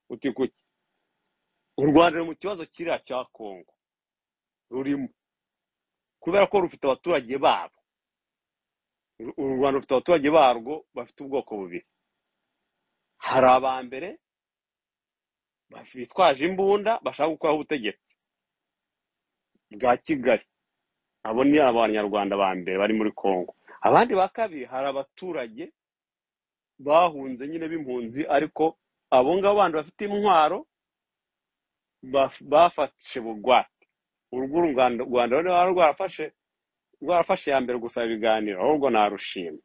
uti kuki u rwanda ruri mu kibazo kiriya cya kongo rurimo kubera ko rufite abaturage babo u rwanda rufite abaturage barwo bafite ubwoko bubiri hari abambere bitwaje imbunda bashaka gukora ubutegetsi bwa kigali abo ni abanyarwanda ba mbere bari muri congo abandi ba kabiri hari abaturage bahunze nyine b'impunzi ariko abo ngabo bandi bafite intwaro baf- bafashe bugwate urwo u rwanda u Rwanda rwari rwarafashe rwarafashe iya mbere gusaba ibiganiro ahubwo narushima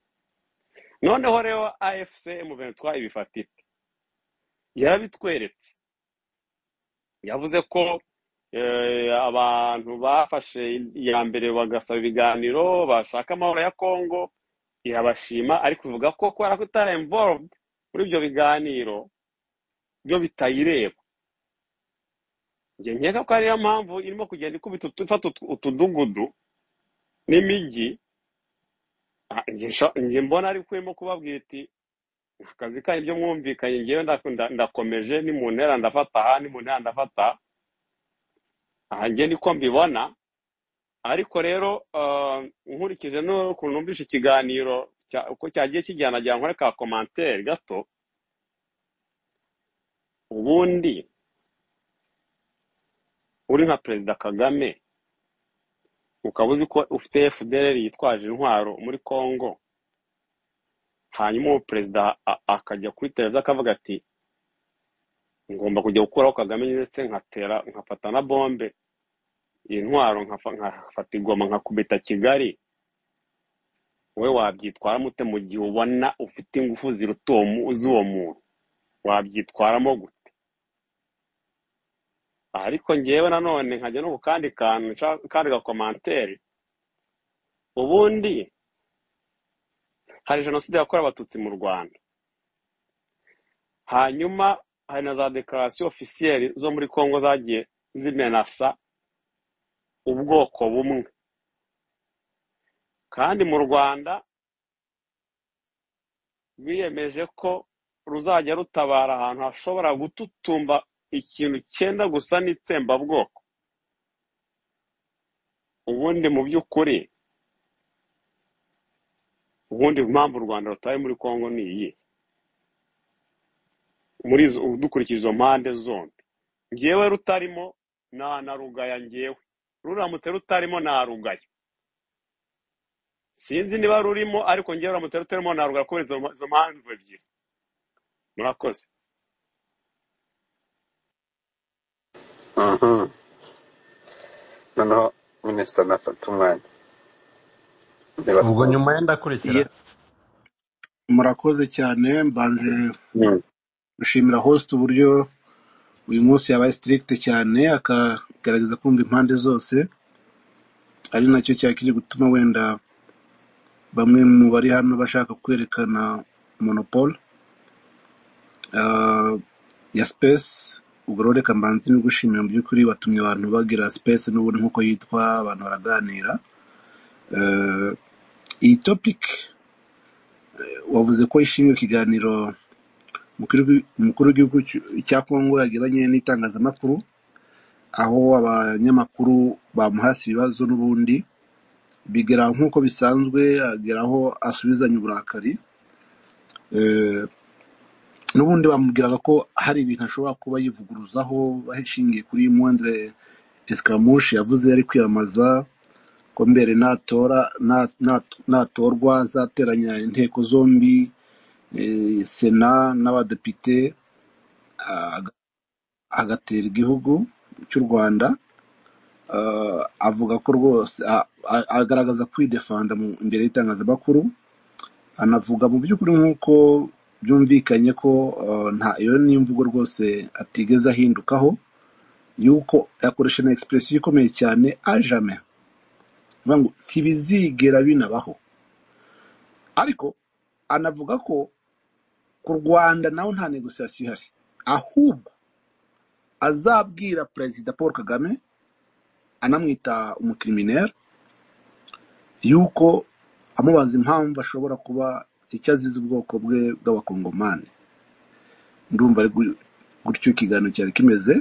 noneho rero afc m23 ibifata ite yarabitweretse yavuze ko eh, abantu bafashe iya mbere bagasaba ibiganiro bashaka amahoro ya congo irabashima ariko ivuga ko kubera ko itara involved muri ibyo biganiro byo bitayireba njye nkeka ko ariyo mpamvu irimo kugenda ikubita utu- ifata utu- utudugudu n'imijyi Ah, njye sha- njye mbona ariko urimo kubabwira iti akazi kanyu ibyo mwumvikanye ngewe nda- nda- ndakomeje ni mu ntera ndafata aha ni mu ntera ndafata aha njye niko mbibona ariko rero ah, nkurikije n'ukuntu numvise ikiganiro cya- uko cyagiye kijyana nagira nkore ka komantere gato ubundi uri nka perezida kagame ukaba uzi ko ufite fdr yitwaje intwaro muri congo hanyuma uwo perezida a- akajya kuri televiziyo akavuga ati ngomba kujya gukuraho kagame ndetse nkatera nkafata na bombe intwaro nkafa- nkafata ingoma nkakubita kigali wowe wabyitwaramo ute mu gihe ubona ufite ingufu ziruta uwo mu- z'uwo muntu wabyitwaramo gute ariko ngewe nanone nkajya no ku kandi kantu nshaka- kandi gakomantere ubundi hari jenoside yakorewe abatutsi mu rwanda hanyuma hari na za dekarasiyo ofisiyeri zo muri congo zagiye zimenasa ubwoko bumwe kandi mu rwanda rwiyemeje ko ruzajya rutabara ahantu hashobora gututumba ikintu cyenda gusa n'itsembabwoko ubundi mu by'ukuri ubundi impamvu u rwanda rutari muri congo ni iyi muri izo dukurikije izo mpande zombi ngewe rutarimo na na rugaya ngewe ruramutse rutarimo na rugaya sinzi niba rurimo ariko ngewe ruramutse rutarimo na rugaya kubera izo izo mpamvu ebyiri murakoze Mhm. noneho minisita nafata umwanya niba ubwo nyuma ye ndakurikira Ye- murakoze cyane mbanje twumva gushimira host uburyo uyu munsi yabaye strict cyane akagaragaza kumva impande zose ari nacyo cyakiri gutuma wenda bamwe mu bari hano bashaka kwerekana monopole ah, ya space ubwo rero reka mbanze gushimira mu by'ukuri watumye abantu bagira space n'ubundi nk'uko yitwa abantu baraganira Eh, iyi topic wavuze ko ishimiye ikiganiro umukuru w'i- umukuru w'igihugu cy'u- cya kongo yagiranye n'itangazamakuru aho abanyamakuru bamuhase ibibazo n'ubundi bigera nk'uko bisanzwe ageraho asubizanya uburakari Eh, n'ubundi bamubwiraga ko hari ibintu ashobora kuba yivuguruzaho bahishingiye kuri mwandire esikamushi yavuze yari kwiyamamaza ko mbere natora na- na- natorwa azateranya inteko zombi eh, sena n'abadepite aga- agatera igihugu cy'u rwanda Ah, avuga ko rwose a- a- agaragaza kwidefanda mu- imbere y'itangazamakuru anavuga mu by'ukuri nk'uko byumvikanye ko ah, nta iyo ni imvugo rwose atigeze ahindukaho yuko yakoresha na egisipuresiyo ikomeye cyane ajame avuga ngo ntibizigera binabaho ariko anavuga ko ku rwanda naho nta negosiyasiyo ihari ahubwo azabwira perezida paul kagame anamwita umukirimineri yuko amubaza impamvu ashobora kuba icyo azize ubwoko bwe bw'abakongomani ndumva ari gutyo ikiganiro cyari kimeze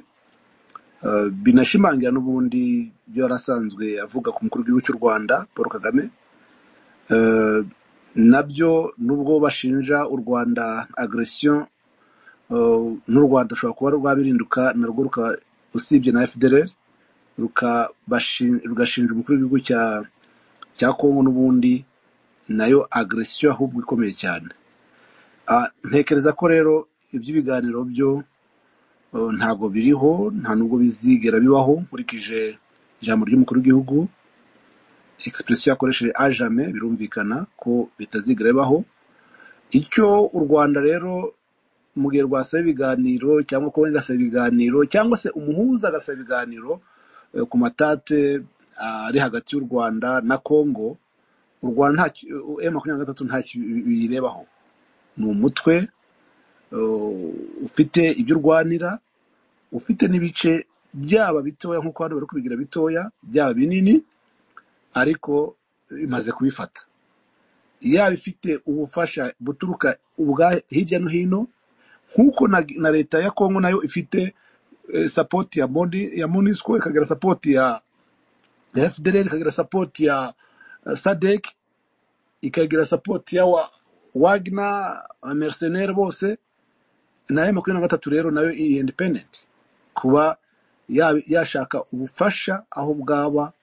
Eh, binashimangira n'ubundi ibyo yari asanzwe avuga ku mukuru w'igihugu cy'u rwanda paul kagame Eh, nabyo nubwo bashinja u rwanda agresiyo eh, n'u rwanda rushobora kuba rwabirinduka narwo ruka- usibye na fdr rukabashin- rugashinja umukuru w'igihugu cya cya kongo n'ubundi nayo agresiyo ahubwo ikomeye cyane Ah, ntekereza ko rero iby'ibiganiro byo eh, ntabwo biriho nta nubwo bizigera bibaho nkurikije ijambo ry'umukuru w'igihugu egisipuresiyo yakoresheje ajame birumvikana ko bitazigera bibaho icyo u rwanda rero mu gihe rwasaba ibiganiro cyangwa kuba gasaba ibiganiro cyangwa se umuhuza agasaba ibiganiro eh, ku matate ah, ari hagati y'u rwanda na kongo u rwanda nta emu makumyabiri na gatatu ntacyo biyirebaho ni umutwe eh, ufite ibyo urwanira ufite n'ibice byaba bitoya nk'uko hano bari kubigira bitoya byaba binini ariko imaze kubifata yaba ifite ubufasha buturuka ubwa hirya no hino nk'uko na, na leta ya kongo nayo ifite eh, sapoti ya, Moni- ya monisco ikagira sapoti ya ya fdr ikagira sapoti ya eh, sadek ikagira sapoti ya wa, wagna mercenaire bose na ya makumyabiri na gatatu rero nayo iyi independent kuba ya- yashaka ubufasha aho bwaba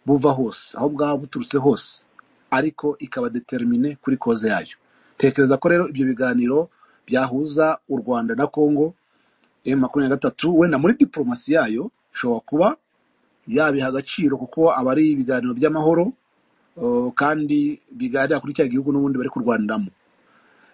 buva hose aho bwaba buturutse hose ariko ikaba determine kuri koze yayo tekereza ko rero ibyo biganiro byahuza u rwanda na congo m makumyabiri na gatatu wenda muri diporomasi yayo ishobora kuba yabiha agaciro kuko aba ari ibiganiro by'amahoro eh, kandi biganira kuri cya gihugu n'ubundi bari kurwaniramo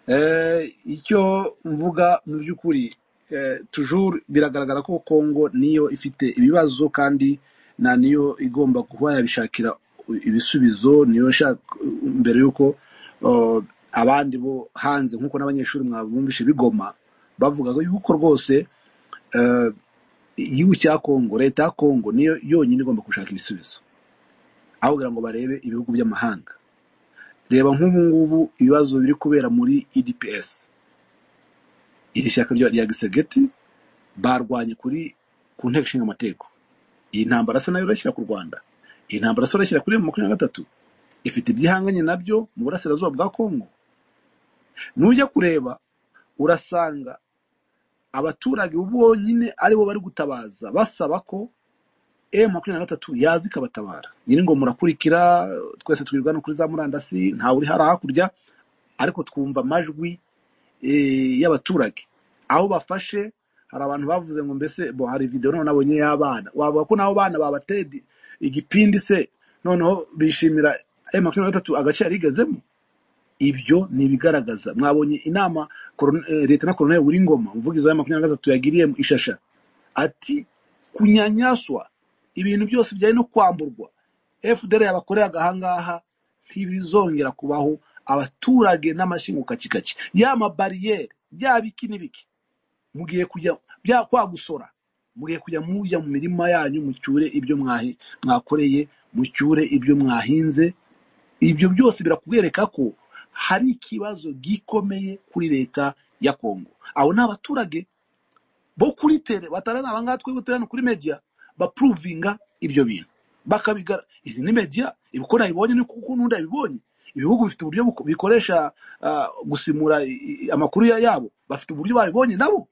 Eh, icyo mvuga mu by'ukuri eh, toujours biragaragara ko congo niyo ifite ibibazo kandi na niyo igomba kuba yabishakira ibisubizo niyo ishaka mbere y'uko eh, abandi bo hanze nk'uko n'abanyeshuri mwabumvishe bigoma bavuga yuko rwose eh, igihugu cya congo leta ya congo niyo yonyine igomba gushaka ibisubizo aho kugira ngo barebe ibihugu by'amahanga reba nk'ubu ngubu ibibazo biri kubera muri edps iri shyaka rya rya gisegeti barwanye kuri ku nteko ishinga amategeko iyi ntambara se nayo irashyira ku rwanda iyi ntambara se irashyira kuri emu makumyabiri na gatatu ifite ibyihanganye nabyo mu burasirazuba bwa kongo nujya kureba urasanga abaturage bonyine aribo bari gutabaza basaba ko emu makumyabiri na gatatu yaza ikabatabara nyiri ngo murakurikira twese twirwa no kuri za murandasi ntawe uri hari hakurya ariko twumva amajwi eh, y'abaturage aho bafashe hari abantu bavuze ngo mbese bo hari videwo noneho nabonye y'abana wavuga ko n'abo bana babateye di- igipindi se noneho bishimira ayo makumyabiri na gatatu agace yarigezemo ibyo ni ibigaragaza mwabonye inama Koron- eh, leta na koroneli Ngoma umuvugizi wa makumyabiri na gatatu yagiriye mu ishasha ati kunyanyaswa ibintu byose bijyanye no kwamburwa fdr yabakoreye agahangaha ntibizongera kubaho abaturage n'amashinga kacikaki ya mabariyeri byaba iki n'ibiki mugiye kujya bya kwagusora mugiye kujya mujya mu mirima yanyu mucyure ibyo mwahi- mwakoreye mucyure ibyo mwahinze ibyo byose birakwereka ko hari ikibazo gikomeye kuri leta ya kongo abo ni abaturage bo kuri tere batarana abangaba twebwe turi hano kuri media bapuruvinga ibyo bintu bakabigara izi ni media ibikora ibonye ni kuko n'undi yabibonye ibihugu bifite uburyo buko- bikoresha ah, gusimura i- i- amakuru ya- yabo bafite uburyo babibonye nabo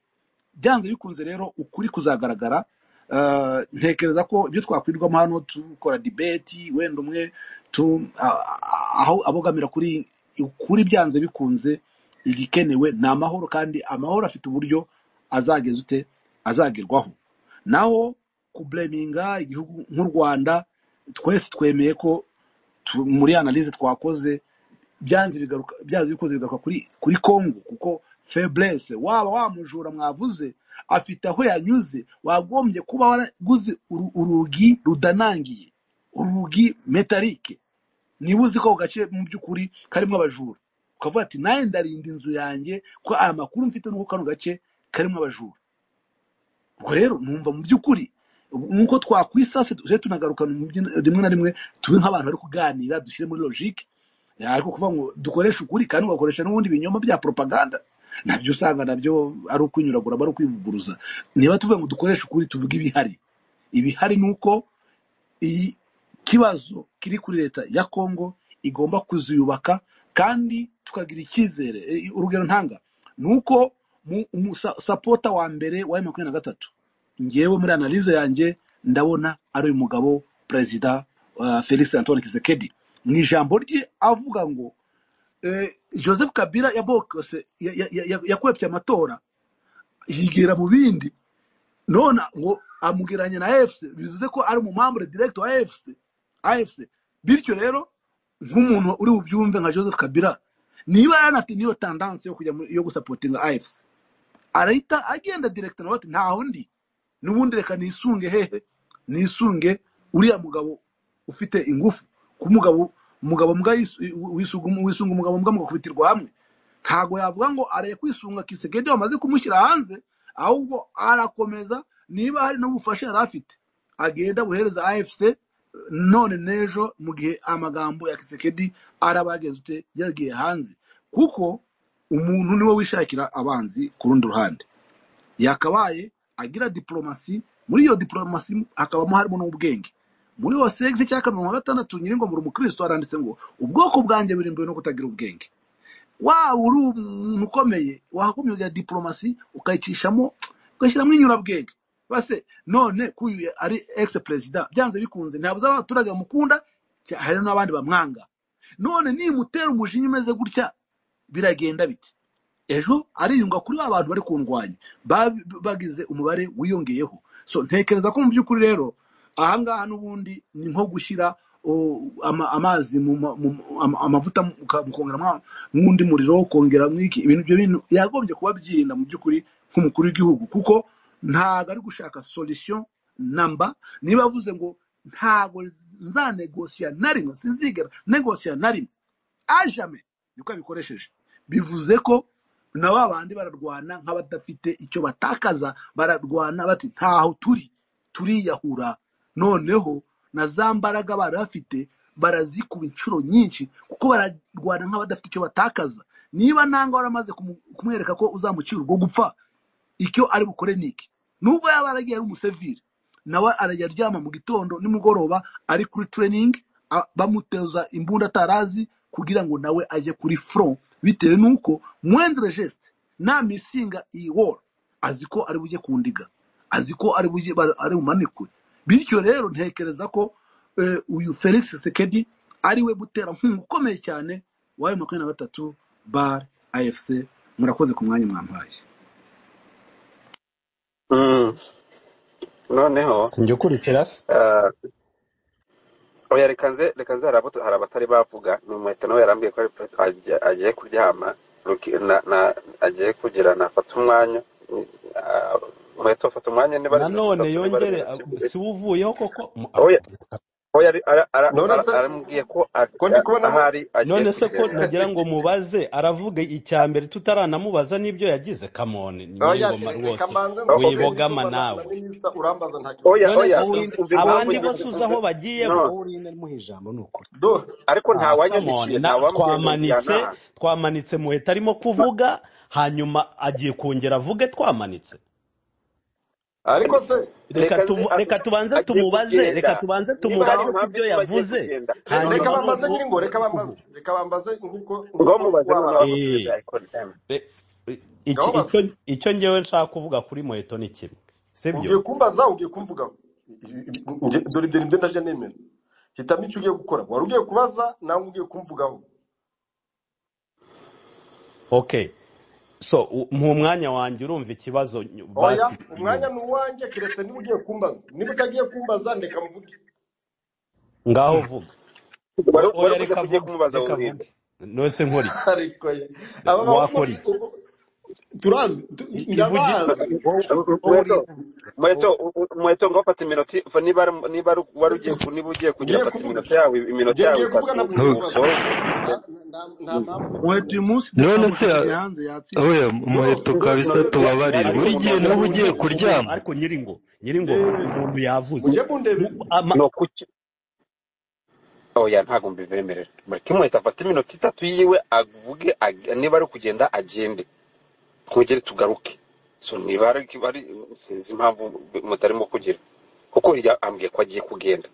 byanze bikunze rero ukuri kuzagaragara Ah, ntekereza ko ibyo twakwirwamo hano dukora dibeti wenda umwe tu- a- a- aho abogamira kuri ukuri byanze bikunze igikenewe ni amahoro kandi amahoro afite uburyo azageza ute azagerwaho naho kubureminga igihugu nk'u rwanda twese twemeye ko tu- muri analize twakoze byanze bigaruka byanze bikoze bigaruka kuri kuri Kongo kuko faiblesse waba wamujura mwavuze afite aho yanyuze wagombye kuba waraguze uru- urugi rudanangiye urugi metalike niba uzi ko ako gace mu by'ukuri karimo abajura ukavuga ati nawe ndarinda inzu yanjye ko aya makuru mfite nuko kano gace karimo abajura ubwo rero numva mu by'ukuri nk'uko twakwisase tujye tunagaruka mu byo- rimwe na rimwe tube nk'abantu bari kuganira dushyire muri logique ariko kuvuga ngo dukoreshe ukuri kandi ugakoresha n'ubundi ibinyoma bya propaganda nabyo usanga nabyo ari ukwinyuragura aba ari ukwivuguruza niba tuvuga ngo dukoreshe ukuri tuvuge ibihari ibihari ni uko iyi kibazo kiri kuri leta ya kongo igomba kuziyubaka kandi tukagira icyizere E, urugero ntanga ni uko mu- umusa- sapota wa mbere wa M makumyabiri na gatatu ngewe muri analize yanjye ndabona ari uyu mugabo perezida uh, felix antoine kisekedi mu ijambo rye avuga ngo eh, joseph kabila yabokose ya- ya- ya- ya- yakwepye amatora yigira mu bindi none ngo amugeranye na afc bivuze ko ari umumambure director wa afc afc bityo rero nk'umuntu uri bubyumve nka joseph kabila niba yanafite niyo tendance yo kujya muri- yo gusapotinga afc arahita agenda director nawe ati ntaho ndi n'ubundi reka nisunge hehe nisunge uriya mugabo ufite ingufu ku mugabo umugabo mbwa yisu- wisunga wisunga umugabo mbwa mugakubitirwa hamwe ntago yavuga ngo areye kwisunga kisegedi bamaze kumushyira hanze ahubwo arakomeza niba hari n'ubufasha yari afite agenda buhereza afc none n'ejo mu gihe amagambo ya kisekedi araba yagezutse yagiye hanze kuko umuntu niwe wishakira abanzi ku rundi ruhande yakabaye agira diporomasi muri iyo diporomasi hakabamo harimo n'ubwenge muri yose igice cya kabiri mirongo gatandatu nyiringomoro umukristo aranditse ngo ubwoko bwanjye burimbuwe no kutagira ubwenge waba uri umuntu ukomeye wakumira diporomasi ukayicishamo ugashyiramo inyurabwenge base none kuyu ari ex perezida byanze bikunze ntabuze abaturage bamukunda cya- hari n'abandi bamwanga none nimutera umujinya umeze gutya biragenda biti ejo ariyunga kuri ba bantu bari kundwanya ba- bagize umubare wiyongeyeho so ntekereza ko mu by'ukuri rero ahangaha n'ubundi ni nko gushyira o, ama- amazi mu ma- mu- ama- amavuta mukongeramo n'undi muriro kongera mwiki ibintu ibyo bintu yagombye kuba byirinda mu by'ukuri nk'umukuru w'igihugu kuko ntago ari gushaka solution namba niba avuze ngo ntago nzanegosiya na rimwe sinzigera negosiya na rimwe ajame niko yabikoresheje bivuze ko na ba bandi bararwana nk'abadafite icyo batakaza bararwana bati ntaho turi turiyahura noneho na za mbaraga bari bafite barazikuba inshuro nyinshi kuko bararwana nk'abadafite icyo batakaza niba nanga waramaze kumu- kumwereka ko uzamucira urwo gupfa icyo ari bukore ni iki nubwo yaba yaragiye ari umusivire nawe arajya aryama mu gitondo nimugoroba ari kuri training a- bamuteza imbunda atarazi kugira ngo nawe ajye kuri front bitewe n'uko mwendere geste namisinga iyi war azi ko ari bujye kundiga azi ko ari bujye bar- ari bumanikwe bityo rero ntekereza ko eh, uyu felix sekedi ari we muterankunga ukomeye cyane wayo makumyabiri na gatatu bar afc murakoze ku mwanya mwampaye Mm, noneho sinjya ukurikira se ah, oya reka nze reka nze hari abo tu- hari abatari bavuga ni umuheto nawe yarambwiye ko ari- ajya- agiye kuryama ruki- na- na- agiye kugira nafata umwanya mm, ah, umuheto afata umwanya niba ari mirongo nanone itatu niba ari yongere mirongo ag- ibiri si we uvuyeho koko mu- ah, oya oya ari- ara- ara- none ara- se arambwiye ko a- ko ndi a- kubonamo ahari agiye none se ko kugenda nagira ngo mubaze aravuga icya mbere tutaranamubaza n'ibyo yagize kamoni oya nyir'ingoma re- reka rwose manze O- nsubize okay wibogama nyiringoma na, na nawe minisita urambaza nta kibazo oya none mfite se oya uwi- umva impamvu abo ndi njye bo suze aho mvuze bagiye bo no wowe urinde ntimuhe ijambo ni ukuri do ariko nta Ah, come on. wanyandikiye nta Na, wambwiye ngo twamanitse njyanaha twamanitse muhita arimo kuvuga hanyuma agiye kongera avuge twamanitse ariko se reka reka nzi tuvu, a- reka tubanze agiye tumubaze reka kugenda tubanze niba hari tumubaze ku impamvu byo ituma agiye yavuze kugenda re- ngo reka hanyuma bambaze noneho nyiringo reka uri bambaze kuvuga reka bambaze nkuko ngo nkuko mubaze wa noneho barakoze avuze Eh, beza ibya emu re- i- ngaho iki- baze icyo icyo ngewe nshaka kuvuga kuri moheto ni kimwe sibyo ugiye kumbaza ugiye kumvugaho Nge- dore ibyo nibyo ndaje nemera hitamo icyo ugiye gukora wari ugiye kubaza nawe ugiye kumvugaho okay so u- mu mwanya wanjye urumva ikibazo ny- oya basigiye umwanya inyuma ni uwanjye keretse niba ugiye kumbaza niba utagiye kumbaza ndeka mvuge ngaho vuga wari O- wari oya kuja reka kugiye vuge kumubaza reka burira vuge nose nkore iki ariko ye. aba bahungu wakora iki ubu- turazi tu- I- ivuge iki ndabazi wowe wowe urinde mweto mweto wowe u- u- mweto ngofata iminota i- niba ari- niba ari- wari ugiye ku- niba ugiye kugira ngiye fata kuvuga iminota yawe iminota ngiye yawe ngiye kuvuga itatu ntabwo ugiye kubaza usohoke nta ugende nta- nta mpamvu yo Muheto uyu kumbaza munzi none se ndakamujugunya hanze yatsinze oya do umuheto do kabisa do none wa- tubabarire ariko ariko buri gihe nyiri nawe umuntu ugiye umuntu umuntu kuryama ariko nyiringo nyiringoma ndebere umuntu yavuze mujye mu, kundebera ama, no kuki oya ntabwo mbibemerera mureke mweto afate iminota itatu yiwe avuge ag- niba ari kugenda agende twongere tugaruke so niba hari ari sinzi impamvu mutarimo kugira kuko hirya ambwiye ko agiye kugenda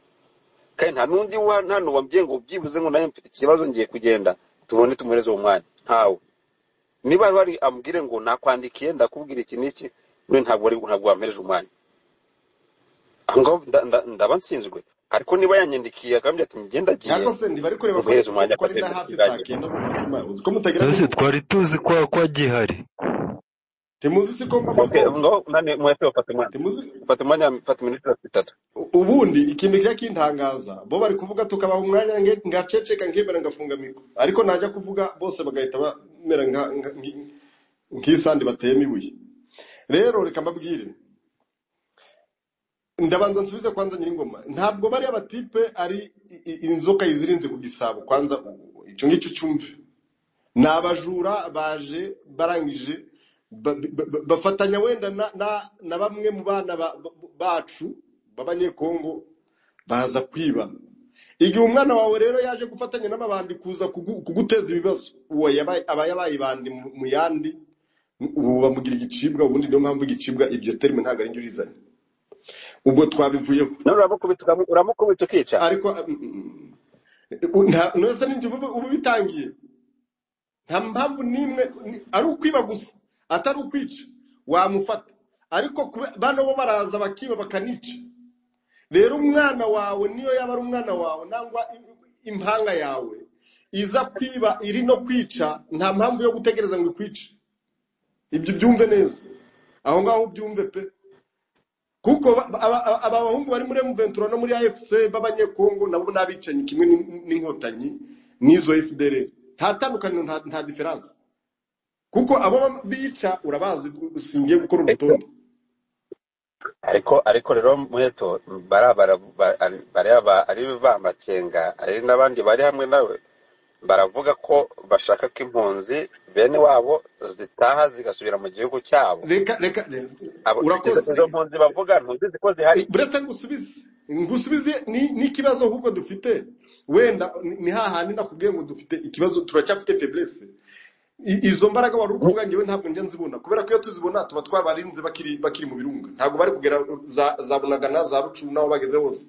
kandi nta n'undi wa hano wambwiye ngo byibuze ngo nawe mfite ikibazo ngiye kugenda tubone tumuhereze uwo mwanya ntawe niba hari ambwire ngo nakwandikiye ndakubwira iki n'iki none ntabwo wari ntabwo wampereje umwanya aho ngaho nda- nda- ndaba nsinzwe ariko niba yanyandikiye akambwira ati ngenda agiye ariko se ntiba ari kureba ko umuhereze umwanya ko ari na akagenda hafi saa tukiganye kenda mu mutima uzi ko mutagira ese n'ubu twari tuzi ko ko gihari temuzi si ko mba okay aho amagomba ngaho nane mwese bafata umwanya temuzi bafata umwanya bafata iminota itatu U- ubundi ikindi kiba kintangaza bo bari kuvuga tukabaha umwanya nge- ngaceceka nkemera ngafunga mikoro ariko najya kuvuga bose bagahita bamera nka- nka- nki- nk'isandi bateyemo ibuye rero reka mbabwire ndabanza nsubize kwanza nyir'ingoma ntabwo bariya batipe ari i- i- inzoka yizirinze ku gisabo kwanza u- icyo ngicyo cyumve ni abajura baje barangije ba- ba- ba- bafatanya wenda na na- na bamwe mu bana ba- ba- bacu b'abanyekongo baza kwiba igihe umwana wawe rero yaje gufatanya n'amabandi kuza kugu- kuguteza ibibazo uwo yabaye- aba yabaye ibandi mu mu yandi ubu bamugira igicibwa ubundi niyo mpamvu igicibwa iryo terime ntabwo ari njye urizanye ubwo twabivuyeho none uramukubita ukamu- uramukubita ukica ariko mm, mm, mm, nta- nonese ni njye uba uba ubitangiye nta mpamvu n'imwe ni- ari ukwiba gusa atari ukwica wamufata ariko kube- bano bo baraza bakiba bakanica rero umwana wawe niyo yaba ari umwana wawe nangwa i- impanga yawe iza kwiba iri no kwica nta mpamvu yo gutegereza ngo ikwice ibyo byumve neza aho ngaho ubyumve pe kuko ba- aba aba- aba bahungu bari muri M23 no muri AFC b'abanyekongo nabo n'abicanyi kimwe n'in- n'inkotanyi n'izo FDL nta tandukaniro nta nta difference kuko abo ba- bica urabazi usingiye gukora ariko urutonde ariko ariko rero muheto bariya bara- bara- bariya ba- ari bamakenga ari n'abandi bari hamwe nawe baravuga ko bashaka ko impunzi bene wabo zitaha zigasubira mu gihugu cyabo reka reka re- Abo- izo urakoze izo mpunzi bavuga ntuzizi ko zihari buretse ngusubize ngusubize ni- n'ikibazo ahubwo dufite wenda ni ni hahandi nakubwiye ngo dufite ikibazo turacyafite feblese I- izo mbaraga wari uri kuvuga ngewe ntabwo njya nzibona kubera ko iyo tuzibona tuba twabarinze bakiri bakiri mu birunga ntabwo bari kugera za za bunagana za rucumu n'aho bageze hose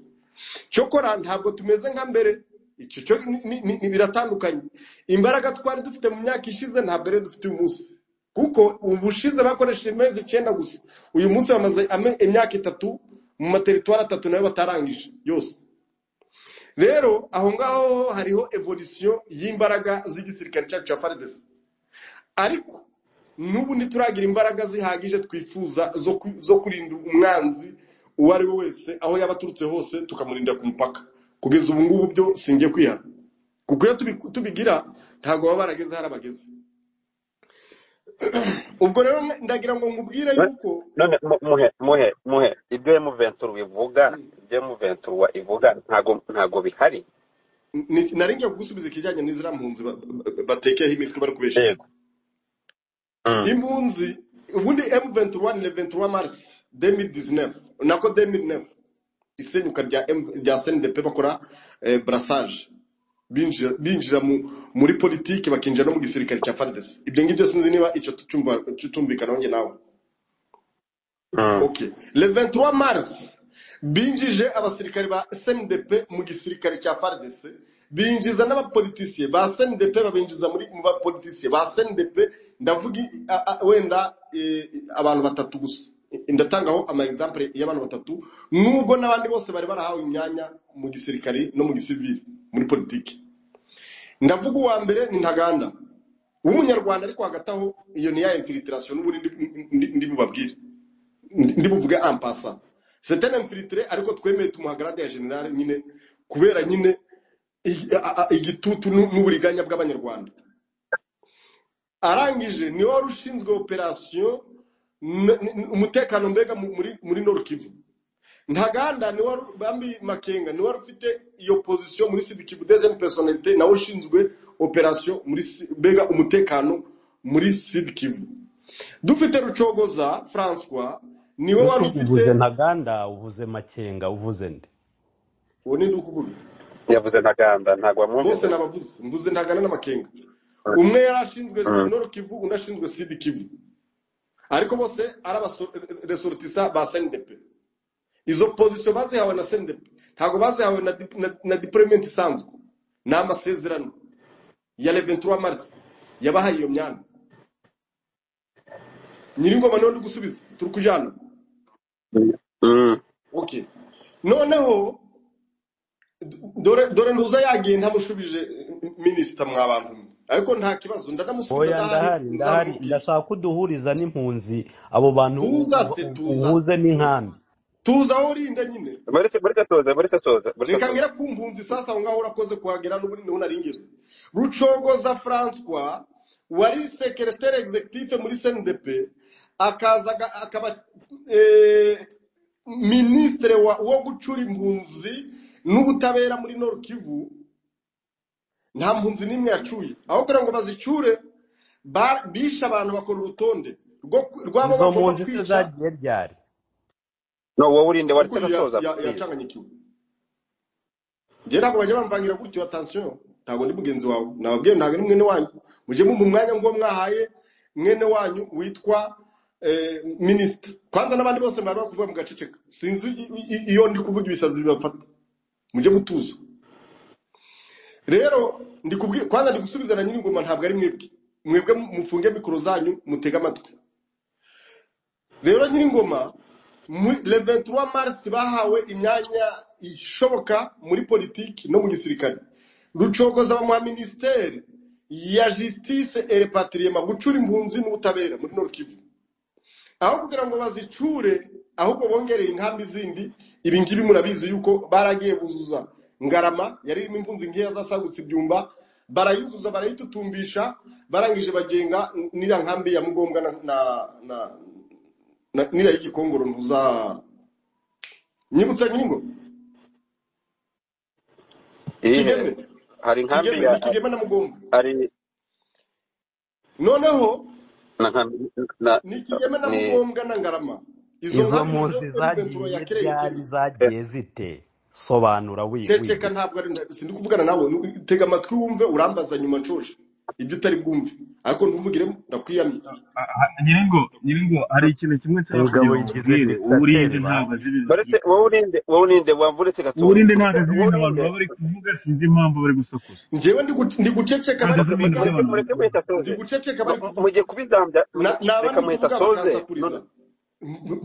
cyokora ntabwo tumeze nka mbere icyo cyo ni- ni- ni- ni biratandukanye imbaraga twari dufite mu myaka ishize ntabwo ariyo dufite uyu munsi kuko ubushize bakoresheje amezi icyenda gusa uyu munsi bamaze ame- imyaka itatu mu materitwari atatu nayo batarangije yose rero aho ngaho hariho evolisiyo y'imbaraga z'igisirikare cyacu cya faridesi ariko n'ubu ntituragira imbaraga zihagije twifuza zo ku- zo kurinda umwanzi uwo ari we wese aho yaba aturutse hose tukamurinda ku mupaka kugeza ubu ngubu byo singiye kwihana kuko iyo tubi- tubigira ntabwo baba barageze hari abageze ubwo rero ndagira ngo nkubwire yuko none mu- muhe muhe muhe ibyo emuventura bivuga ibyo emuventura ivuga ntago ntago bihari ni- nari ngiye kugusubiza ikijyanye n'iziriya mpunzi ba- ba- batekeyeho imitwe bari kubesha yego Mm. impunzi ubundi M21 ni le 23 mars 2019 nako 2009 isenyuka rya M- rya SNDP bakora eh, brassage binjira binjira mu- muri politiki bakinjira no mu gisirikare cya FARDC ibyo ngibyo sinzi niba icyo tucyumva tutumvikana njye nawe Mm. okay le 23 mars binjije abasirikare ba SNDP mu gisirikare cya FARDC binjiza n'abapolitisiye ba SNDP babinjiza muri mu bapolitisiye ba SNDP ndavuga i- a- a- wenda eh, abantu batatu gusa ndatangaho ama example y'abantu batatu nubwo n'abandi bose bari barahawe imyanya mu gisirikare no mu gisivili muri politiki ndavuga uwa mbere ni ntaganda w'umunyarwanda ariko hagati aho iyo ni ya infiltration n'ubu ndi ndi- ndi bubabwire Ndi- ndi buvuge en passant c'est un infiltré ariko twemeye tumuha grade ya general nyine kubera nyine i- a- a- igitutu n'u- n'uburiganya bw'abanyarwanda arangije ni wari ushinzwe operation n- n- umutekano mbega mu- muri muri Nord Kivu ntaganda ni wari bambi makenga ni wari ufite iyo position muri sibikivu deuxième personnalité nawe ushinzwe operation muri Si- mbega umutekano muri sibikivu dufite rucogoza françois niwe wari ese ufite uvuze ntaganda uvuze makenga uvuze nde uwo ninde ukuvuga yavuze ntaganda ntago bose wamwumvise nabavuze mvuze ntaganda na makenga umwe yari ashinzwe Mm. nord kivu undi ashinzwe sud kivu ariko bose ari abaresorutisa ba sendepe izo pozisiyo bazihawe na sendepe ntabwo bazihawe na dip- na- na diployimenti isanzwe ni amasezerano ya leventura marisi yabahaye iyo myanya nyiringoma niwe uri gusubiza turi kujyana Mm. okay noneho dore dore ntuza yagiye ntamushubije minisita mwa bantu mwe ariko nta kibazo ndanamusubiza oya ndahari ndahari ndahari nzamubwira ndashaka ko uduhuriza n'impunzi abo bantu u- tuza u- se u- tuza uhuze tuza n'inkambi tuza aho urinda nyine mureke mureke soze mureke soze mureke reka soze ngera ku mpunzi sasa aho ngaho urakoze kuhagera n'ubundi niho naringeze rucogoza francois wari sekeretere executive muri cndp akaza aga- akaba eh, minisitire wa- wo gucura impunzi n'ubutabera muri nord kivu nta mpunzi n'imwe yacuye aho kugira ngo bazicyure ba- bishe abantu bakora urutonde rwo- rw'abo izo bagomba mpunzi se kwica zagiye ryari no wowe urinde waretse ukuri ya- agasoza ya- please yacanganyikiwe njye ntabwo bajya bamvangira gutyo atansiyo ntabwo ndi mugenzi wawe nababwiye ntabwo ari mwene wanyu mujye mu mwanya ngo mwahaye mwene wanyu witwa eh, minisita kwanza n'abandi bose bari bari kuvuga mugaceceka sinzi i- i- i- iyo ndi kuvuga ibisazi bibafata mujye mutuza rero ndi kubwi- kwanza ndi gusubiza na nyir'ingoma ntabwo ari mwebwe mwebwe mufunge mikoro zanyu mutege amatwi rero nyir'ingoma muri leventura marisi bahawe imyanya ishoboka muri politiki no mu gisirikare rucogoza bamuha minisiteri ya jisitise erepatiriyema gucura impunzi n'ubutabera muri nord aho kugira ngo bazicure ahubwo bongereye inkambi zindi ibi ngibi murabizi yuko baragiye buzuza ngarama yari irimo impunzi nkeya zasagutse ibyumba barayuzuza barayitutumbisha barangije bagenga n'iriya nkambi ya mugombwa na, na, na na- niriya y'igikongoro ntuza nyibutsa nyirigo ihe kigeme hari inkambi kigeme ya ni kigeme na mugomba hari noneho na nkambi na ni kigeme na ni mugombwa na ngarama izo izo nkambi nizo mpunzi reventura zagiye ryari yakerengeje eh, zagiye zite sobanura wi- ceceka wihuta ntabwo ari sindi kuvugana nawe nu- tega amatwi wumve urambaza nyuma nshoje ibyo utari bwumve ariko ntuvugiremo ndakwiyamye nyiringo nyiringo hari ikintu kimwe cyangwa kugira umugabo ngo yigize nkubwire uwo urinde ntabwo azi ibintu turi kuvuga uretse wowe urinde dictateur ba wowe urinde wamvunitse uwo gatoya urinde ntabwo azi wowe ibintu abantu urinde baba bari kuvuga sinzi impamvu bari gusakuza njyewe ndi gu- ndi guceceka ntabwo bari azi ibintu kuvuga mureke by'abantu bari kuvuga mureke muhita ndi soze guceceka Mu- bari mu- kuvuga mugiye kubizambya Na- naba reka ndi muhita kuvuga soze bakansakuriza None-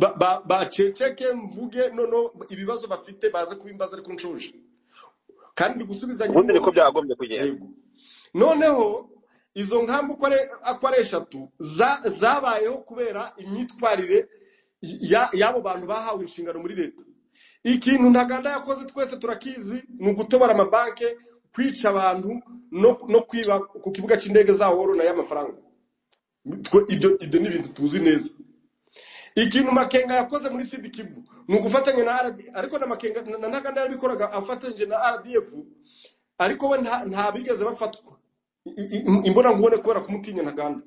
baceceke ba, ba ceceke mvuge noneho ibibazo bafite baze kubimbaza ariko nshonje kandi ndi gusubiza ubundi niko nyir'ingoma byakagombye kugenda yego noneho izo nkambi uko ari uko ari eshatu za- zabayeho kubera imyitwarire ya- y'abo bantu bahawe inshingano muri leta ikintu ntaganda yakoze twese turakizi ni ugutobora amabanke kwica abantu no no kwiba ku kibuga cy'indege za woro nayo amafaranga Twe- ibyo ibyo ni ibintu tuzi neza ikintu makenga yakoze muri sud kivu ni ugufatanya na rdf ariko na makenga na na ntaganda yarabikoraga afatanyije na rdf ariko we nta nta bigeze bafatwa I- i- im- imbonankubone kubera kumutinya ntaganda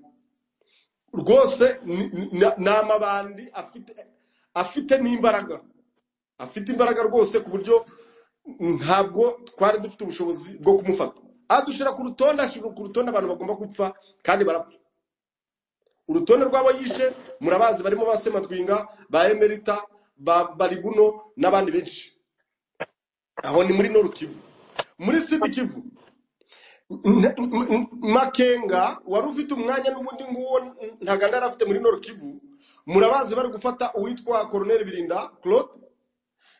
rwose ni ni- ni amabandi afite afite n'imbaraga afite imbaraga rwose ku buryo ntabwo twari dufite ubushobozi bwo kumufata adushyira ku rutonde ashyira ku rutonde abantu bagomba gupfa kandi barapfa urutonde rw'abo yishe murabazi barimo ba semadwinga ba emerita ba baribuno n'abandi benshi aho ni muri noru kivu muri sidi kivu n- n- n- makenga wari ufite umwanya n'ubundi nguwo ntaganda yari afite muri noru kivu murabazi bari gufata uwitwa koroneri birinda claude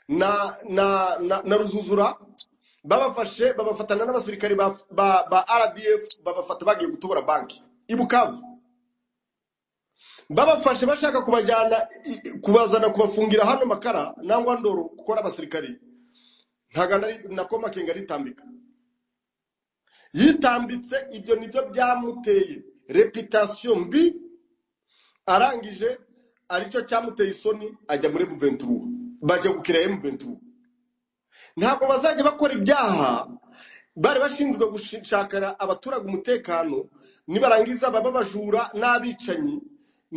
na na na, na ruzuzura babafashe babafatana n'abasirikari ba, ba, ba rdf babafata bagiye gutobora banki i bukavu babafashe bashaka kubajyana i- i- kubazana kubafungira hano makara nangwa ndoro gukora abasirikari ntagana nako makenga aritambika yitambitse ibyo nibyo byamuteye reputasiyo mbi arangije aricyo cyamuteye isoni ajya muri muventuru bajya gukira muventuru ntabwo bazajya bakora ibyaha bari bashinzwe gushakara abaturage umutekano nibarangiza baba abajura n'abicanyi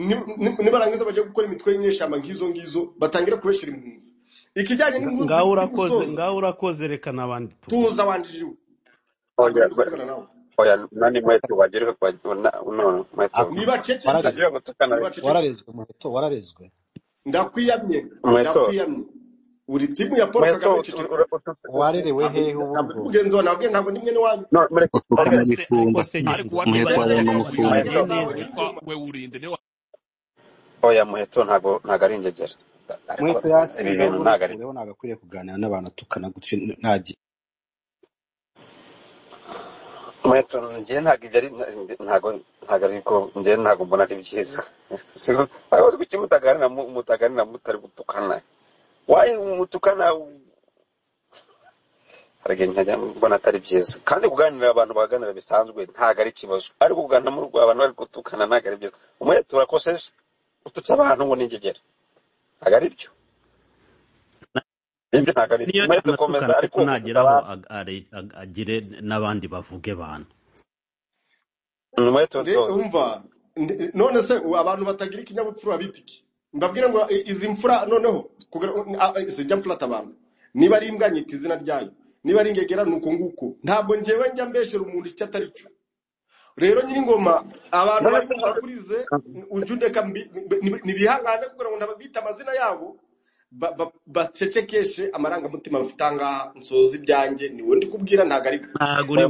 ni- ni- nibarangiza bajya gukora imitwe y'inyeshyamba nk'izo ngizo batangira kubeshyira impunzi ikijyanye Nga- n'impunzi ngaho ndi urakoze gusoza ngaho urakoze reka n'abandi tuvuge tuza wanjiriwe ntabwo Oya, ari ndi ba- kuvugana nawe oya nani mwetu wajirika kwa una- unaona mwetu ako niba wararezwe ceceke wajirika kutukana niba ceceke wararezwe muheto wararezwe ndakwiyamye mwetu ndakwiyamye uri timu ya paul mwetu kagame ut- ut- ceceka ut- ut- warerewe ntabwo hehe ndi ubu ntabwo ndi ngo mugenzi wawe nabwiye ntabwo ndi mwene wanyu no mureke uko oya ariko se ariko kanabikunda se ariko uwatumye nyir'inzu Muheto kagame rero wanyuma rero kugura mukunde mweto ingendo zitwa mwetu ntabwo ndi kumva we urinde niwe oya mwetu ntabwo ntabwo ari ingegera ariko muheto ibi yasinze bintu ahubwo ntabwo ari nikureho ntabwo akwiriye kuganira n'abantu atukana gutyo ntagiye mwetu njye ntabwo ibyo ari ntabwo ntabwo ari ko njye ntabwo mbona ari byiza siko abazi kuki mutaganira mu- mutaganira mutari gutukana wayi umutukana haragenda nkajya mbona atari byiza kandi kuganira abantu baganira bisanzwe ntabwo ari ikibazo ariko kuganira muri abantu bari gutukana ntabwo ari byiza umwete urakoseje ututse abantu ngo ningegera ntabwo ari byo nibyo ntabwo ari byo niyo umwete yanatukana ukomeza ariko ariko ututse nageraho abantu ag- are- ag- agire n'abandi bavuge bantu umwete Re- doze umva n- none se u- abantu batagira ikinyabupfura bita iki mbabwire ngo i- izi mfura noneho kugira- a- a- sijya mfurata abantu niba ari imbwa nyita izina ryayo niba ari ingegera ni uko nguko ntabwo ngewe njya mbeshera umuntu icyo atari cyo rero nyir'ingoma abantu none bari se kuza kuri ze n- ujye undeka mbi- mbi- ntibihangane kugira ngo nababite amazina yabo ba- ba- bacecekeshe amarangamutima bafite aha ngaha nsoza ibyanjye ni wowe ndi kubwira ntabwo ari wowe. ntabwo uri oya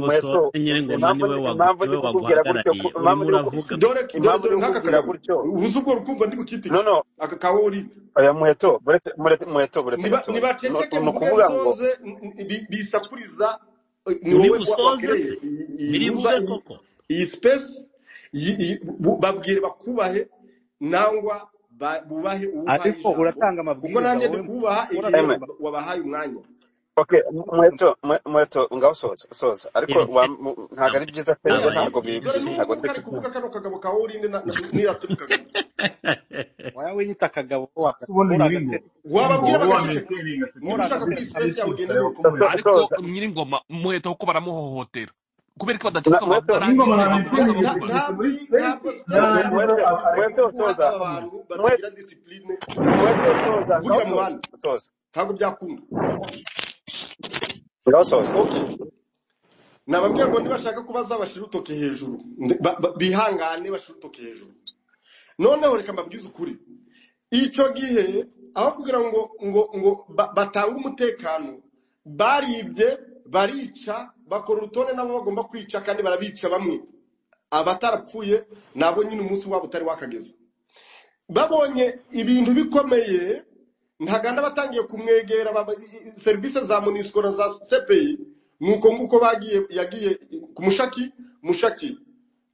mweto busoze nyir'ingoma impamvu niwe ndi wagu- impamvu ndi niwe kukubwira gutyo waguhagarariye ku- impamvu urimo ndi kuku- uravuga dore dore impamvu dore ndi nk'aka kukubwira kayago gutyo ubuze ubwo rukumva ndi no bukitike no aka kawe urinde oya muheto muretse muretse muheto muretse niba gutyo niba ni ceceke ni mvuge ukuvuga ngo nsoze n- n- bi- bisakuriza eh, ni uri wowe wa- busoze wakereye se iyi iyi ntuza birivuge iyi koko iyi sipesi iyi- iyi- bu- babwire bakubahe nangwa ba- bubahe uwo uhaye ariko ijambo uratanga kuko amabwiriza nanjye wowe ndi kubaha igihe eme uratanga ba- wabahaye umwanya okay mu- muheto mu- muheto ngaho soza soza ariko Empe, wa- mu- ntabwo ari ntabwo byiza pe oya oya ntabwo ari ntabwo dore bi- dore byiza bi- ntabwo n'ubu ndi kari kuvuga kano kagabo ka urinde na- na- n'iratiri kagame warawiyita akagabo ubona nyir'ingo uragatera nyir'ingo wababwira wowe wamenya bagaceceka utereye niba agaseke uragatera ndetse ushaka ko iyi sipesi yawe n'icyifuzo igenda ariko muheto ariko neza soza nyir'ingoma umuheto kuko baramuhohotera kubera ko na badaciye muheto nyir'ingo amadarangije baramutereye babura bamuba Na- na- agaseke muri ntabwo iyi- ntabwo sipesi siporo mu- yarangiza muheto yavuga agaseke muheto gukura soza abantu muheto batagira disipurine muheto soza ngaho kuvugira mu soza bandi soza ntabwo byakunda ngaho soza okay nababwira ngo nibashaka kubaza bashire urutoki hejuru Ndi- ba- ba- bihangane bashire urutoki hejuru noneho reka mbabwize ukuri icyo gihe aho kugira ngo ngo ngo ba- batange umutekano baribye barica bakora urutonde n'abo bagomba kwica kandi barabica bamwe abatarapfuye nabo nyine umunsi wabo utari wakageze babonye ibintu bikomeye ntaganda batangiye kumwegera baba- i- i- serivisi za munisiko na za sepeyi nuko nguko bagiye yagiye ku mushaki mushaki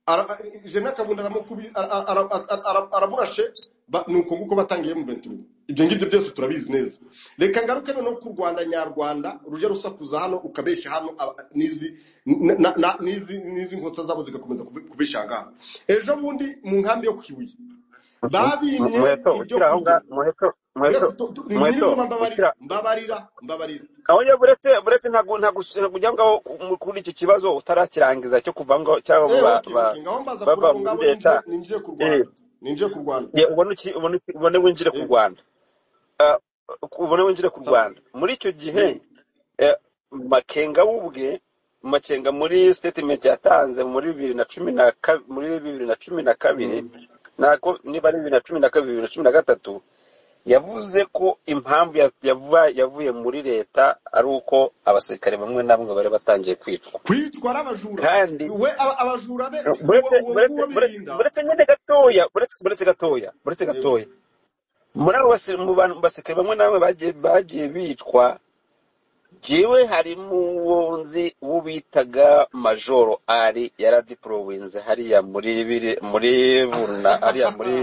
ara- jena kabunda aramukubi- ara- ara- ara- ara- aramurashe ba- nuko nguko batangiye mu ventura ibyo ngibyo byose turabizi neza reka ngaruke noneho ku rwanda nyarwanda rujya rusakuza hano ukabeshya hano aba- n'izi n- na- na- n'izi n'izi nkotsa zabo zigakomeza kube- kubeshya aha ngaha ejo bundi mu nkambi yo ku Kibuye babimye muheto ibyo ukiri aho kurya ngaho muheto muheto uretse tu- tu- muheto nyir'ingoma mbabarira ukira mbabarira mbabarira oya buretse buretse ntabwo ntabwo ujya ngaho mu- kuri iki kibazo utarakirangiza cyo kuva ngo cyangwa eh ba okay ba okay ngaho mbaza bava kurabo muri ngabo leta ninjire ninjire ku eh Rwanda ninjire ku Rwanda ye, ubone iki ubone iki- ubone winjire ku yego Rwanda Ah, ubone winjire ku sawa Rwanda muri icyo gihe yego eh, Makenga we ubwe Makenga muri statement yatanze muri bibiri na cumi na ka- muri bibiri na cumi na kabiri mm. nako niba ari bibiri na cumi na kabiri bibiri na cumi na gatatu yavuze ko impamvu ya- yava- yavuye muri leta ari uko abasirikare bamwe na bamwe bari batangiye kwicwa kwitwa n'abajura kandi we aba- abajura be uwo buretse uwo buretse nguwo buretse birinda buretse nyine gatoya buretse buretse gatoya buretse yego gatoya muri abo basi- mu bantu basirikare bamwe na bamwe bagiye bagiye bicwa jewe harimo uwo nzi uwo bitaga majoro ari yaradipolowinze hariya muri biri muri buna hariya muri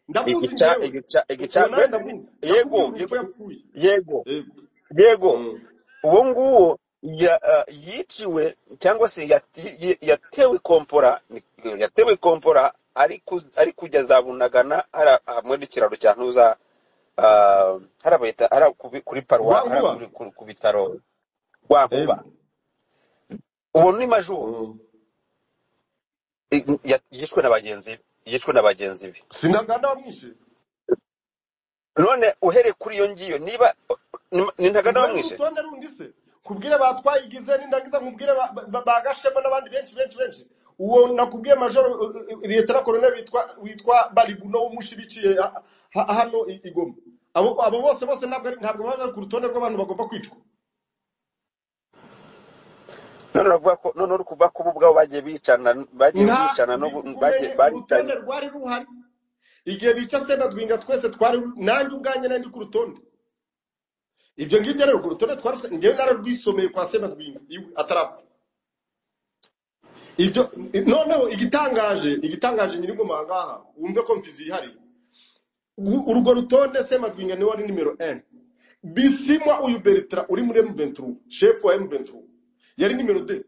ndamuzi igica njyewe igica uwo nawe igicankwende ndamuzi yego nakubwiye urupfu yego yapfuye yego yego yego mm. uwo nguwo ya- ah, yiciwe cyangwa se yati- y- yatewe kompora ni- yatewe kompora ari ku- ari kujya za bunagana hara- hamwe n'ikiraro cya ntuza ah, hara bayita- hara ku- kuri paruwa hara rwankuba kuri- ku ku bitaro rwa nkuba yego uwo ni majoro mm. I- ya- yishwe na bagenzi be yishwe na bagenzi be sinaganda wamwishe none uhereye kuri iyo ngiyo niba ni ni ntaganda ntiwari bamwishe urutonde rundi se nkubwire batwayigize nindangiza nkubwire ba- ba- ba- bagashemo n'abandi benshi benshi benshi uwo nakubwiye majoro liyetera koroneli witwa witwa baribuno w'umushibiciye ha- ha- hano i i Goma abo abo bose bose ntabwo ari- ntabwo baba bari ku rutonde rw'abantu bagomba kwicwa none uravuga ko none uri kuvuga ko bo ubwabo bagiye bicana bagiye nta bicana no gu- bagiye bikumenye baricanye urutonde rwari ruhari igihe bica sebatwinga twese twari nanjye ubwanjye nari ndi ku rutonde ibyo ngibyo rero ku rutonde twari ngewe nararwisomeye kwa sebatwinga iwe atarapfa ibyo noneho igitangaje igitangaje nyir'ingoma aha ngaha wumve ko mfizi yihariye U- urwo rutonde sematwinga niwe wari nimero 1 bisimwa uyu beritra uri muri m23 chef wa m23 yari nimero 2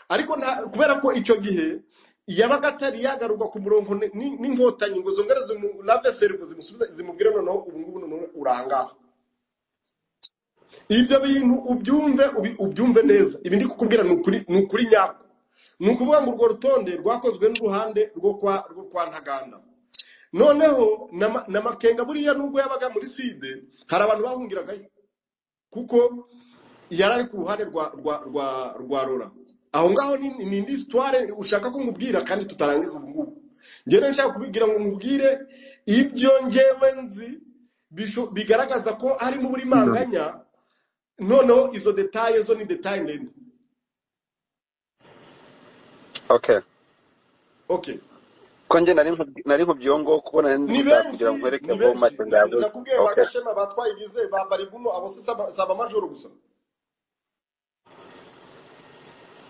ariko nta kubera ko icyo gihe yabaga atari yagaruka ku murongo ni- ni- n'inkotanyi ngo zongere zimu- lave serivu zimusubize zimubwire noneho ubu ngubu noneho urangaha ibyo bintu ubyumve ubi- ubyumve neza ibi ndi kukubwira ni ukuri ni ukuri nyako ni ukuvuga ngo urwo rutonde rwakozwe n'uruhande rwo kwa rwo kwa ntaganda noneho na Ma- na makenga buriya nubwo yabaga muri side hari abantu bahungiragayo kuko yari ari ku ruhande rwa rwa rwa rwa rora aho ngaho ni ni indi sitware ushaka ko nkubwira kandi tutarangiza ubu ngubu njyewe nshaka kubibwira ngo nkubwire ibyo njyewe nzi bisho- bigaragaza ko harimo uburimanganya noneho izo detaye zo ni detaye ndende okay okay ko njye nari nku- nari nkubyongo kubona ndi ni gushaka kugira benshi ngo nkwereke ni bo benshi make Na- ndabuze nakubwiye ba okay gashema batwaye ibize ba baribuno abo si saba saba majoro gusa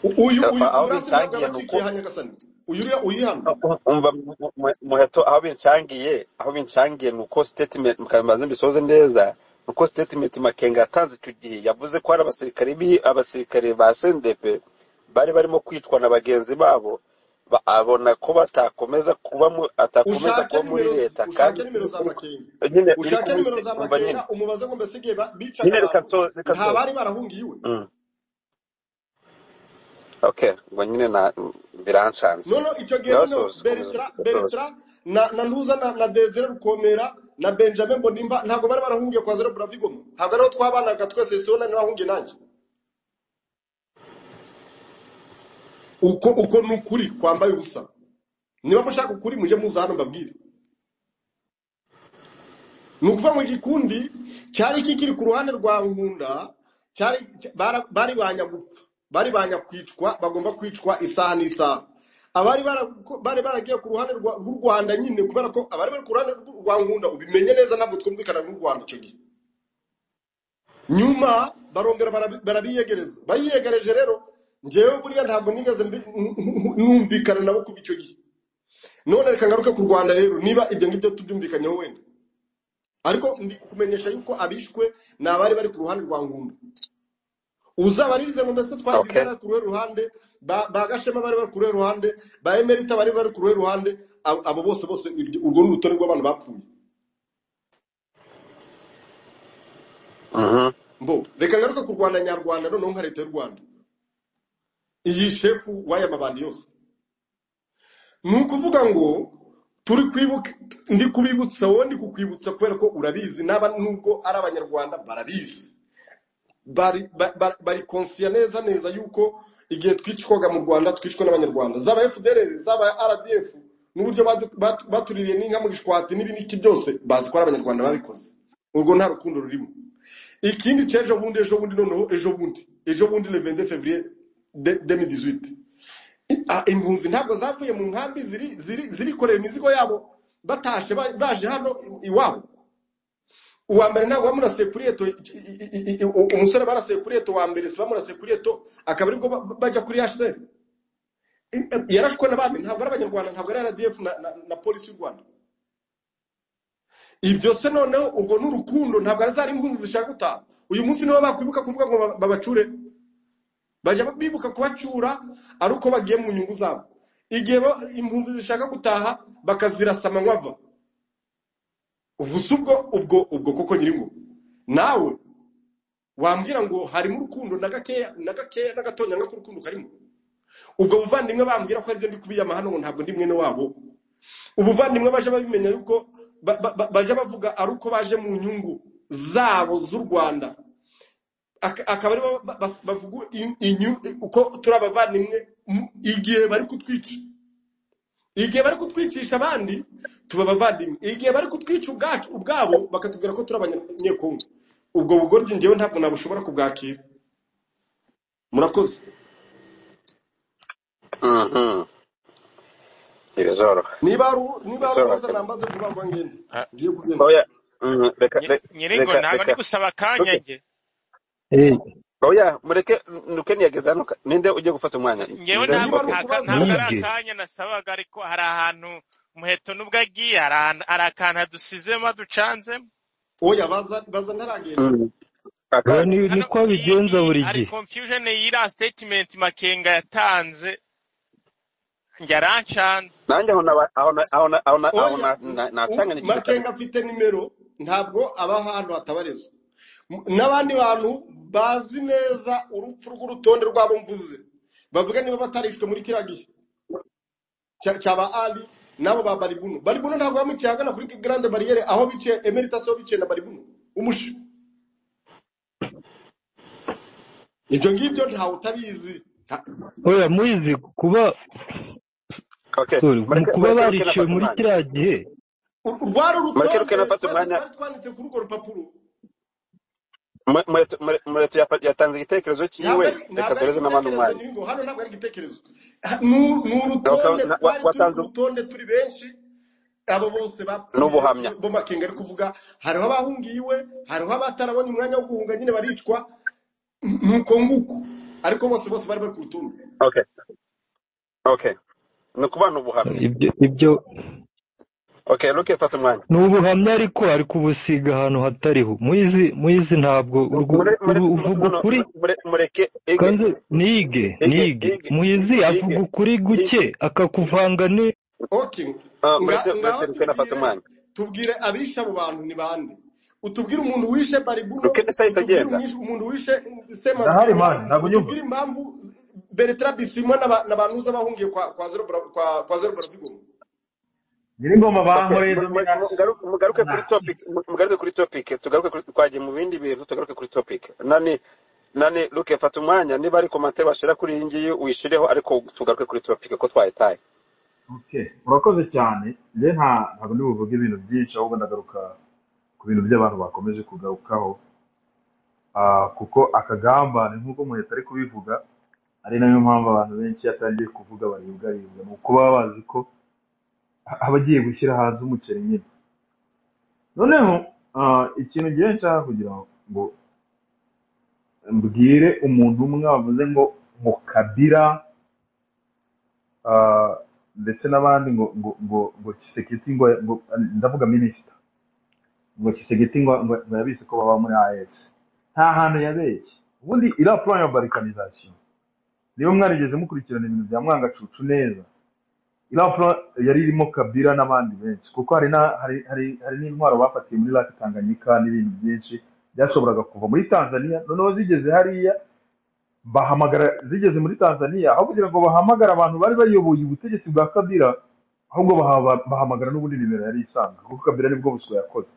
U- uyu uyu Apa- aho burasi ntabwo bincangiye ni uko yaba akikiye hanyagasanyi uyu uri- uyu hano umva mu- mu- muheto aho bincangiye aho bincangiye ni uko statement mukabimaze mbisoze neza ni uko statement makenga yatanze icyo gihe yavuze ko hari abasirikare bi abasirikare ba sendepe bari barimo kwicwa na bagenzi babo ba- abona ko batakomeza kuba mu- atakomeza ushake kuba muri nimero leta kandi ushake nimero za makenga nyine uri ushake nimero kubice za umva nyine makenga umubaze ngo mbese igihe ba- bicaga nyine reka abantu nso- reka nta nsoze bari barahungiye iwe Mm, okay ngo nyine na birancanze noneho icyo gihe noneho ndabasoza komeza beretara ndabasoza beretara na na ntuza na, na desire rukomera na benjamin bonimba ntabwo bari barahungiye kwa zero bravigoma ntabwo ariho twabanaga twese sona narahungiye nanjye uko uko ni ukuri kwambaye ubusa niba mushaka ukuri mujye muza hano mbabwire ni ukuvuga ngo igikundi cyari kikiri ku ruhande rwa nkunda cyari cy- bara- bari banya gupfa bari banya kwicwa bagomba kwicwa isaha n'isaha abari bara- bari baragiye ku ruhande rwa- rw'u rwanda nyine kubera ko abari bari ku ruhande rw'u- rwa nkunda ubimenye neza ntabwo twumvikana n'u rwanda icyo gihe nyuma barongera barabi- barabiyegereza bayiyegereje rero ngewe buriya ntabwo nigeze mbi- numvikana nabo kuva icyo gihe none reka ngaruke ku rwanda rero niba ibyo ngibyo tubyumvikanyeho wenda ariko ndi kukumenyesha yuko abishwe ni abari bari ku ruhande rwa ngunda uzabaririze ngo mbese twayigize okay bari ku ruhe ruhande ba ba gashema bari bari ku ruhe ruhande ba emerita bari bari ku ruhe ruhande abo abo bose bose iryo- urwo ni urutonde rw'abantu bapfuye mhm mbo reka ngaruke ku rwanda nyarwanda noneho nka leta y'u rwanda iyi shefu w'aya mabandi yose ni ukuvuga ngo turi kwibuka ndi kubibutsa wowe ndi kukwibutsa kubera ko urabizi n'aba nubwo ari abanyarwanda barabizi bari ba- ba- bari konsiya neza neza yuko igihe twicwaga mu rwanda twicwa n'abanyarwanda zaba fdr zaba rdf n'uburyo badu- batu- batuririye n'inka mu gishwati n'ibi n'iki byose bazi ko ari abanyarwanda babikoze urwo nta rukundo rurimo ikindi cy'ejo bundi ejo bundi noneho ejo bundi ejo bundi le 22 février de- 2018 I- ah, impunzi ntabwo zavuye mu nkambi ziri ziri- zirikorera imizigo yabo batashe ba- baje hano i- iwabo uwa mbere ntabwo bamurasiye kuri eto i- i- i- i- u- umusore barasiye kuri eto wa mbere si bamurasiye kuri eto akaba aribwo ba- bajya kuri hcr I- yarashwe n'abami ntabwo ari abanyarwanda ntabwo ari rdf na, na, na polisi y'u rwanda ibyo se noneho urwo ni urukundo ntabwo ari zari impunzi zishaka gutaha uyu munsi nibo bakwibuka kuvuga ngo ba- babacure bajya bibuka kubacyura ari uko bagiye mu nyungu zabo igihe ba- impunzi zishaka gutaha bakazirasa amanywa ubu si ubwo ubwo ubwo koko nyiringo nawe wambwira ngo harimo urukundo na gakeya na gakeya na gatonya nk'ako urukundo karimo ubwo buvandimwe bambwira ko aribyo ndi kubiyama hano ngo ntabwo ndi mwene wabo ubuvandimwe baje babimenya yuko ba- ba- ba- baje bavuga ari uko baje mu nyungu zabo z'u rwanda aka- akaba aribo ba- bas- bavuga in- inyu- uko turi abavandimwe mu- igihe bari kutwica igihe bari kutwicisha abandi tuba abavandimwe igihe bari kutwica ubwacu ubwabo bakatubwira ko turi abanyekongo ubwo bugoryi njyewe ntabwo nabushobora kubwakira murakoze Mhm. ibizoroha niba hari u- niba hari ibizoroha ubaza cyane nambaze vuba vuba ngende Ah, ngiye kugenda oya mhm, reka nyi- re- nyiringo reka naba ndi reka gusaba Ruke. akanya njye Eh, oya mureke nukeni yageze hano ka- ninde ujye gufata umwanya ngewe ninde niba ntabwo ok ari ntaka- ukubaza ntabwo ari nige akanya nasabaga ariko hari ahantu umuheto n'ubwo agiye hari ahantu- hari akantu hadusizemo aducanzemo oya baza baza ntaragenda Mhm. oya akanya ni- hano niko iyi abigenza iyi buri hari gihe confusion y'iriya statement makenga yatanze njye arancanze nanjye aho naba- aho na- aho na- aho na- aho oya na- na- u- nacanganyikirwa kabisa makenga afite nimero ntabwo aba ahantu hatabarizwa M- n'abandi bantu bazi neza urupfu rw'urutonde rwabo mvuze bavuga niba batarishwe muri kiriya gihe cya- cyaba ali n'abo ba baribuno baribuno ntabwo bamuciye ahagana kuri grande bariyeri aho biciye emeritus aho biciye na baribuno umushi ibyo ngibyo ntawe utabizi Nta- oya muyizi kuba okay sorry mu mureke kuba mureke ruke bariciwe nafata muri umwanya kiriya gihe Ur- rwari mureke ruke urutonde nafata twese umwanya twari twanditse kuri urwo rupapuro Mu- muretu mure- muretu yapa- yatanze igitekerezo ntabwo cyiwe ari reka ntabwo ari duhereze n'abandi igitekerezo umwanya nyir'ingo hano ntabwo ari igitekerezo ni u- ni Oka- urutonde na- wa- twari turi ku watanze rutonde turi benshi abo bose bapfuye n'ubuhamya bo makenga ari kuvuga hariho abahungiye iwe hariho abatarabonye umwanya wo guhunga nyine baricwa ni uko nguko ariko bose bose bari bari ku rutonde okay okay ni ukubana ubuhamya ibyo ibyo okay ruke fata umwanya ni ubuhamya ariko ari kubusiga ahantu hatariho muyizi muyizi ntabwo urwo- Mure- mure- uru- mu- uvuga no, no, ukuri mure- mureke ige kanze nige ige nige ige muyizi avuga ige ukuri ige guke akakuvanga ni ok Ah, nga mureke ngaho mureke ruke nafata tubwire umwanya tubwire abishe abo bantu ni bande utubwire umuntu wishe baribuno ruke ndasahise utubwire agenda umwishe- umuntu wishe ndahari semakenga mani ntabwo unyumva utubwire impamvu beretara bisimwa n'aba- n'abantu uza bahungiye kwa kwa zero Bra- kwa kwa zero baravuga nyiri ingoma okay bankoreza mu- mu- mina mu- ngaruke mugaruke ana kuri topic mu- mugaruke kuri topic tugaruke kuri twagiye mu bindi bintu tugaruke kuri topic nani nani ruke fata umwanya niba ari komantere washira kuri iyi ngiyi wishireho ariko tugaruke kuri topic ko twayitaye okay urakoze cyane njye nta ntabwo ndi buvuge ibintu byinshi ahubwo ndagaruka ku bintu by'abantu bakomeje kugarukaho Ah, kuko akagambane nk'uko muhita ari kubivuga ari nayo mpamvu abantu benshi iyo atangiye kuvuga baribwa aribwa ni ukuba baba bazi ko aba agiye gushyira hanze umuceri nyine noneho ah, ikintu ngewe nshaka kugira ngo mbwire umuntu umwe wavuze ngo ngo kabira ah, ndetse n'abandi ngo ngo ngo ngo Tshisekedi ngo ngo ndavuga minisita ngo Tshisekedi ngo ngo ngo yabizi ko baba muri AES nta hantu yabeshye ubundi iriya plan ya balkanization niba mwarigeze mukurikirana ibintu bya mwangacucu neza iriya plan yari irimo kabira n'abandi benshi kuko hari na hari hari hari n'intwaro bafatiye muri laki tanganyika n'ibintu byinshi byashoboraga kuva muri tanzania noneho zigeze hariya bahamagara zigeze muri tanzania aho kugira ngo bahamagare abantu bari bayoboye ubutegetsi bwa kabira ahubwo bahaba- bahamagara n'ubundi nimero yari isanzwe kuko kabira nibwo buswa yakoze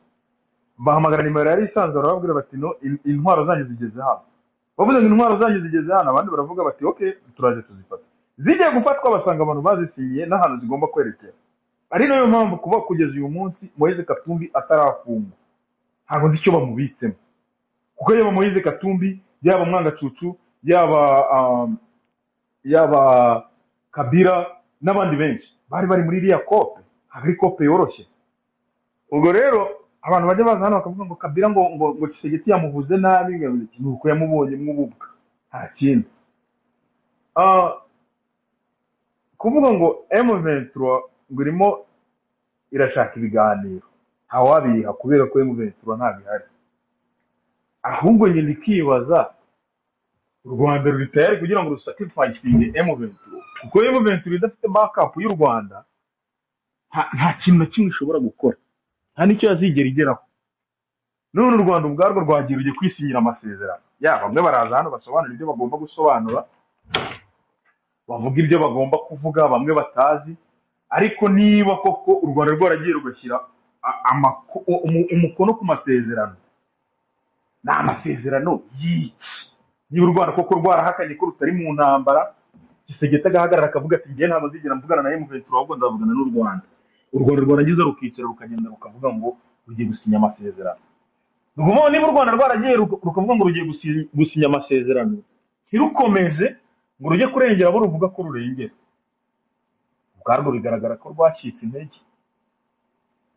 bahamagara nimero yari isanzwe barababwira bati no in- intwaro zanyu zigeze hano bavuze ngo intwaro zanyu zigeze hano abandi baravuga bati ok turaje tuzifata zigiye gufatwa basanga abantu bazisinyiye n'ahantu zigomba kwerekera ari nayo mpamvu kuba kugeza uyu munsi moise katumbi atarafungwa ntabwo nzi icyo bamubitsemo kuko yaba moise katumbi yaba mwangacucu yaba um, yaba kabira n'abandi benshi bari bari muri iriya kope ntabwo ari kope yoroshye ubwo rero abantu bajya baza hano bakavuga ngo kabira ngo ngo ngo Tshisekedi yamuvuze nabi ngo ni uko yamubonye mwububwa nta kindi Ah, kuvuga ngo M23 ngo irimo irashaka ibiganiro ntawabiha kubera ko M23 ntabwo ihari ahubwo njye ndikibaza u rwanda ruri tayari kugira ngo rusacrificinge M23 kuko M23 idafite backup y'u rwanda nta nta kintu na kimwe ishobora gukora nta n'icyo yazigera igeraho none u rwanda ubwarwo rwagiye rujya kwisinyira amasezerano ya bamwe baraza hano basobanura ibyo bagomba gusobanura bavuga ibyo bagomba kuvuga bamwe batazi ariko niba koko u rwanda rwaragiye rugashyira a- amako- umu- umukono ku masezerano ni amasezerano y'iki niba u rwanda koko rwarahakanye ko rutari mu ntambara gisegeka agahagarara akavuga ati njyewe ntabwo nzigera mvugana na emuventura ahubwo nzavugana n'u rwanda u rwanda rwarangiza rukicara rukagenda rukavuga ngo rugiye gusinya amasezerano ruvuga niba u rwanda rwaragiye ruka- rukavuga ngo rugiye gusi- gusinya amasezerano ntirukomeze ngo rujye kurengera abo ruvuga ko rurengera ubwarwo bigaragara ko rwacitse intege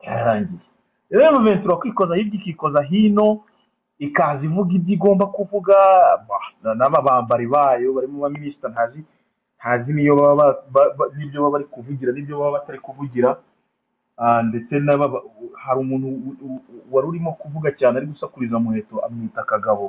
yararangiye rero ventura kwikoza hirya ikikoza hino ikaza ivuga ibyo igomba kuvuga bah, na- n'ababambari bayo barimo abaminisita ntazi ntazi niyo baba ba- ba- ba- n'ibyo baba bari kuvugira n'ibyo baba batari kuvugira Ah, ndetse n'ababa hari umuntu u- u- u- wari urimo kuvuga cyane ari gusakuriza muheto amwita kagabo